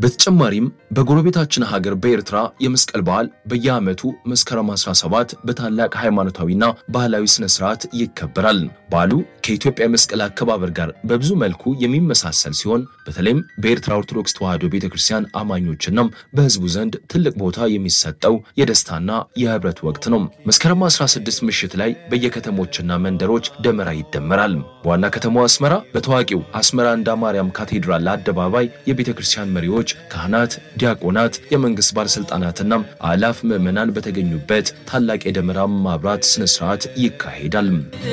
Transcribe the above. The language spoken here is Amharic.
በተጨማሪም በጎረቤታችን ሀገር በኤርትራ የመስቀል በዓል በየዓመቱ መስከረም 17 በታላቅ ሃይማኖታዊና ባህላዊ ስነ ስርዓት ይከበራል። በዓሉ ከኢትዮጵያ የመስቀል አከባበር ጋር በብዙ መልኩ የሚመሳሰል ሲሆን በተለይም በኤርትራ ኦርቶዶክስ ተዋሕዶ ቤተ ክርስቲያን አማኞችና በሕዝቡ ዘንድ ትልቅ ቦታ የሚሰጠው የደስታና የህብረት ወቅት ነው። መስከረም 16 ምሽት ላይ በየከተሞችና መንደሮች ደመራ ይደመራል። በዋና ከተማዋ አስመራ በታዋቂው አስመራ እንዳ ማርያም ካቴድራል አደባባይ የቤተ ክርስቲያን መሪዎች፣ ካህናት፣ ዲያቆናት፣ የመንግስት ባለስልጣናትና አላፍ ምዕመናን በተገኙበት ታላቅ የደመራ ማብራት ስነ ስርዓት ይካሄዳል።